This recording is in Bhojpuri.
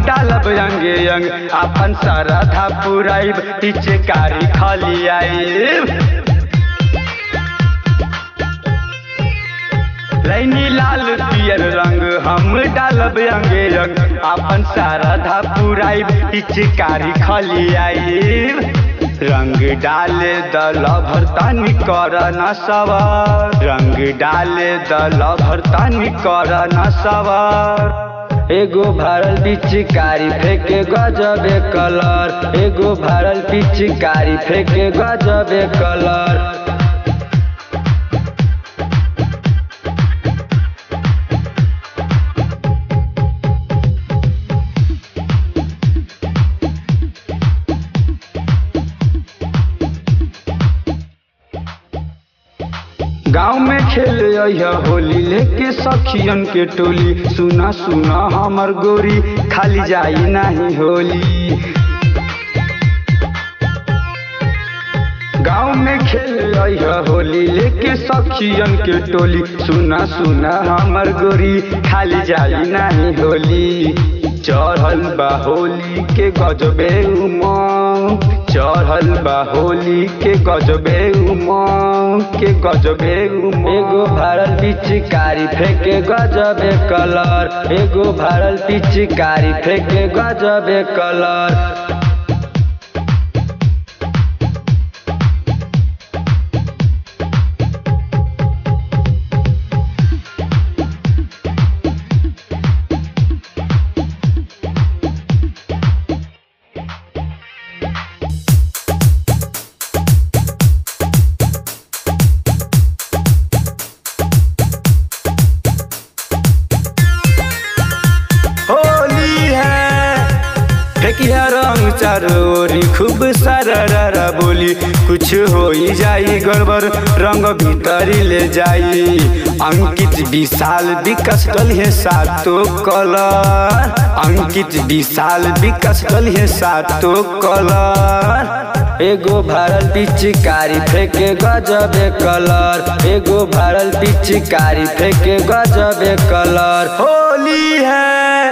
डालब अंगे अंग अपन सरधा पुराइब पिचकारी खलियाइब रैनी लाल पियर रंग हम डालब अंगे रंग अपन सारधा पुराइब पिचकारी खलियाइब रंग डाले दल भरतानी कर न सवार रंग डाले दल भरतानी कर न सवार एगो भरल पिचकारी फेंके गजबे कलर एगो भरल पिचकारी फेंके गजबे कलर गाँव में खेले अइहा होली लेके सखियन के टोली सुना सुना हमर गोरी खाली जाई नहीं होली गाँव में खेले अइहा होली लेके सखियन के टोली सुना सुना हमर गोरी खाली जाई नहीं होली चढ़ल बा होली के गजबे उमंग चढ़ल बा होली के गजबे उमंग के गजबे उमंग एगो भरल पिचकारी फेंके गजबे कलर एगो भरल पिचकारी फेंके गजबे कलर होली है फेकिया रंग चारोरी खूब सारा बोली कुछ हो ही जाई गड़बड़ रंग भीतरी ले जाई अंकित विशाल विकास कल है सातो कलर अंकित विशाल विकास कल है सातो कलर एगो भरल पिचकारी फेंके गजबे कलर एगो भरल पिचकारी फेंके गजबे कलर होली है